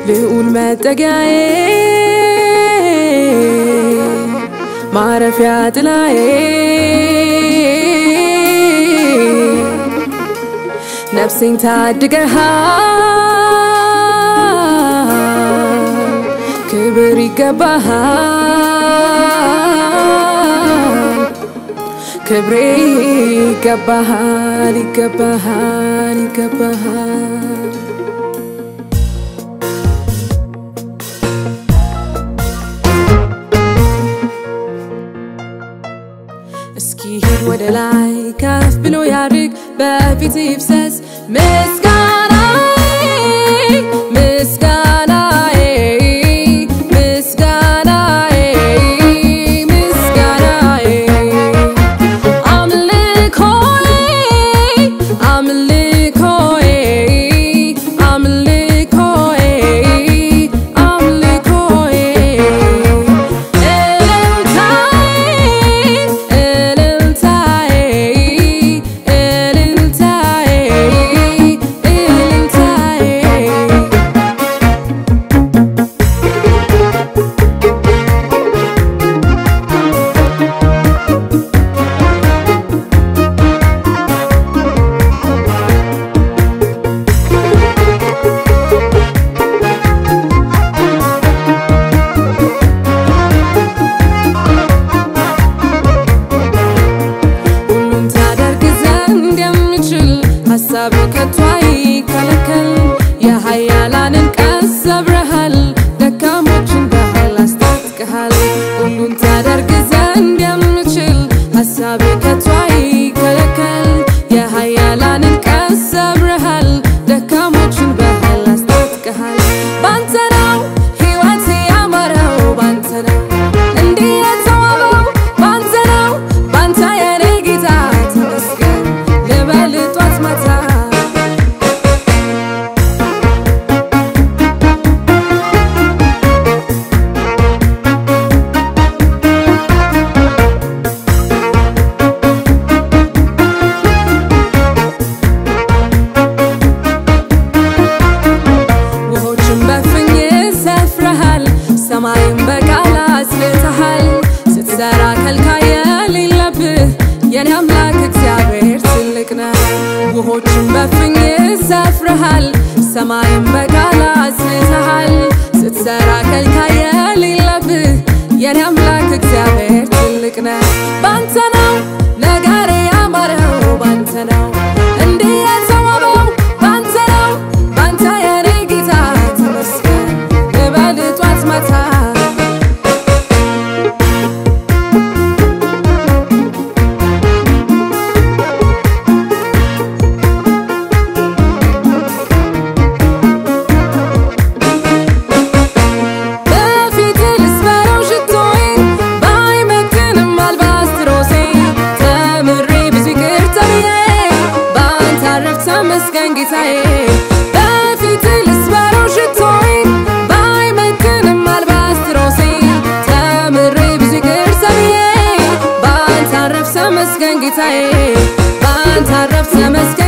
ልዑል መጠጊያዬ ማረፊያ ጥላዬ ነፍሴን ታድገሃል፣ ክብር ይገባሃል፣ ክብሬ ይገባሃል፣ ይገባሃል፣ ይገባሃል። እስኪ ሂድ ወደ ላይ ከፍ ብሎ ያድግ በፊት ይፍሰስ ምስጋናዬ ምስጋናዬ ምስጋናዬ ምስጋናዬ አምልኮዬ አምልኮዬ አምልኮዬ አምልኮዬ እልልታዬ እልልታዬ እልልታዬ እልልታዬ ሁሉን ታደርግ ዘንድ የምችል ሀሳብ ከቶ አይከለከል። የኃያላንን ቀስ ሰብረሃል፣ ደካሞችን በኃይል አስታጥቀሃል። ሁሉን ታደርግ ዘንድ የምችል ሀሳብ ከቶ አይከለከል። የኃያላንን ቀስ ሰብረሃል፣ ደካሞችን በኃይል አስታጥቀሃል። ባንተ ነው ሕይወቴ ያማረው፣ ባንተ ነው እንዲህ የተዋበው፣ ባንተ ነው ባንተ የኔ ጌታ ተመስገን ልበል ጧት ማታ ውሆችን በፍኝ ሰፍረሃል፣ ሰማይን በቃል አስልተሃል። ስትሰራ ከልካይ የሌለብህ የኔ አምላክ እግዚአብሔር ትልቅ ነህ። ውሆችን በፍኝ ሰፍረሃል፣ ሰማይን በቃል አስልተሃል። ስትሰራ ከልካይ የሌለብህ የኔ አምላክ እግዚአብሔር ትልቅ ነህ። ባንተ ነው ነገሬ ያማረው፣ ባንተ ነው እንዲህ የተዋበው፣ ባንተ ነው ባንተ የኔ ጌታ ተመስገን ልበል ጧት ማታ በፊት ልስበረው ሽቶዬን ባይመጥንም አልባስትሮሴ ተምሬ ብዙ ይቅር ተብዬ በአንተ አረፍኩ ተመስገን ጌታዬ። በፊት ልስበረው ሽቶዬን ባይመጥንም አልባስትሮሴ ተምሬ ብዙ ይቅር ተብዬ በአንተ አረፍኩ ተመስገን ጌታዬ። በአንተ አረፍኩ ተመስገን